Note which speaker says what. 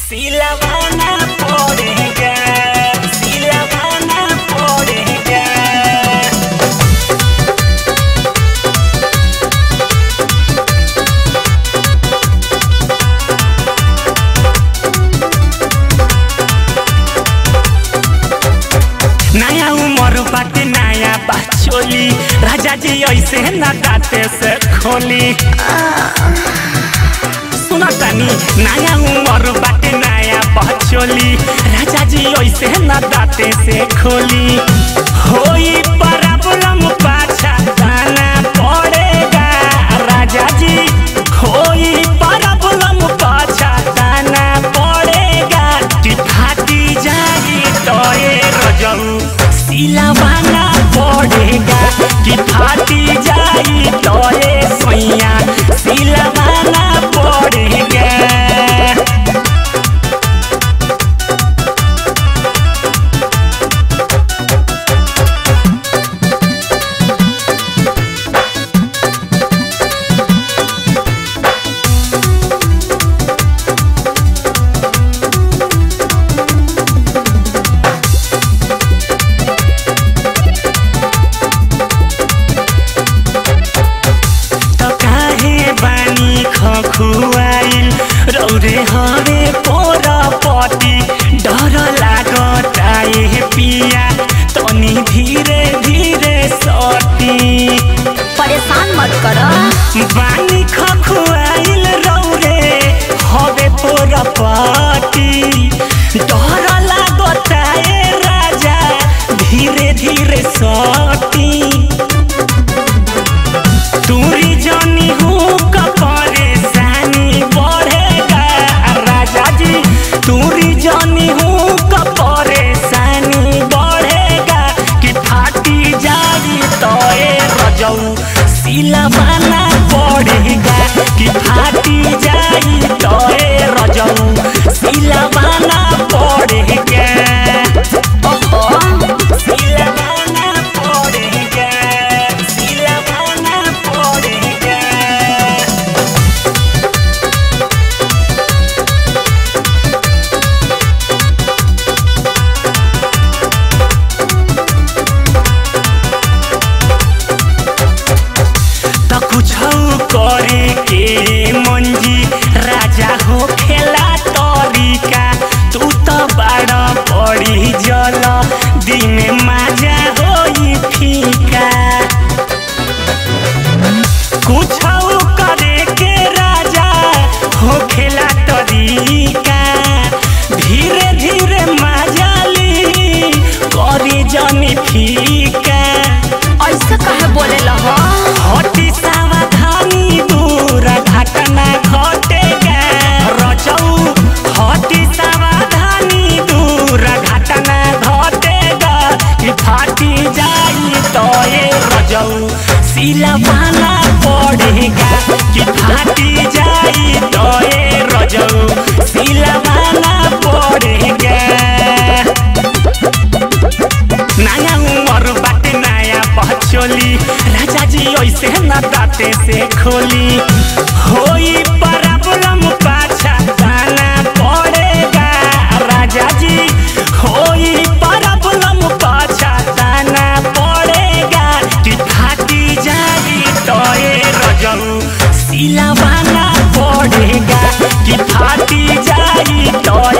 Speaker 1: सिलवाना पड़ेगा सिलवाना पड़ेगा नया उमर बाटे नया बाचोली राजा जी ऐसे न दाते से खोली सुना तानी नया उमर बाटे नया बाचोली राजा जी ऐसे न दाते से खोली होई प्रॉब्लम पाछा जाना पड़ेगा राजा जी होई प्रॉब्लम पाछा जाना पड़ेगा कि फाटी जाई तो ये रजऊ सिलवाना पड़ेगा कि फाटी जाई तो ये सैया सिलवाना पड़ेगा त काहे बानी खखुआइल रौरे हरे पोर पटी डर लागता ए पिया तनी धीरे धीरे सटी
Speaker 2: परेशान मत कर
Speaker 1: बानी खखुआइल रौरे हवे पोर पटी डर लागता ए राजा धीरे धीरे सटी दूरी जानी हूँ का परेशानी बढ़ेगा राजा जी दूरी जानी हूँ का परेशानी बढ़ेगा कि फाटी जाई तो ए रजऊ सिलवाना पड़ेगा कि फाटी जाई तो ए रजऊ सिलवाना पड़ेगा
Speaker 2: ओहो
Speaker 1: सिलवाना पड़ेगा सिलवाना पड़ेगा त कुछौ करे के मंजी राजा हो खेला तरीका तू त बाड़ पड़ी जल दिन माजा होई फीका कुछौ करे के राजा हो खेला तरीका धीरे धीरे मजाली करी जनी फीका
Speaker 2: ऐसे कहे बोले लह
Speaker 1: हटी सावधानी दूर घटना घटेगा रचऊ हटी सावधानी दूर घटना घटेगा कि फाटी जाई तो ये रजऊ सिलवाना पड़ेगा कि फाटी जाई तो ये रजऊ सिलवाना पड़ेगा नया उमर बाटे नया बचोली राजा जी ऐसे न दाते से खोली होई प्रॉब्लम पाछा जाना पड़ेगा राजा जी होई प्रॉब्लम पाछा जाना पड़ेगा कि फाटी जाई तो ये रजऊ सिलवाना पड़ेगा कि फाटी जाई तो